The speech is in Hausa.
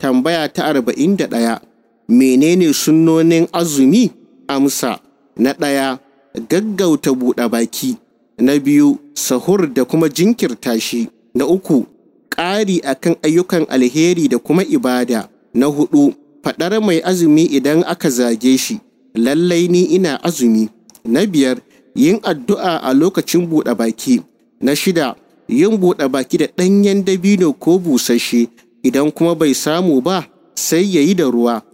Tambaya ta arba'in da ɗaya. Menene sunnonin azumi? Amsa. Na ɗaya, gaggauta buɗe baki. Na biyu, sahur da kuma jinkirta shi. Na uku, ƙari akan ayyukan alheri da kuma ibada. Na hudu, faɗar mai azumi idan aka zage shi. Lallai ni ina azumi. Na biyar, yin addu'a a lokacin buɗe baki. Na shida, yin buɗe baki da ɗanyen dabino ko busasshe idan kuma bai samu ba sai ya yi da ruwa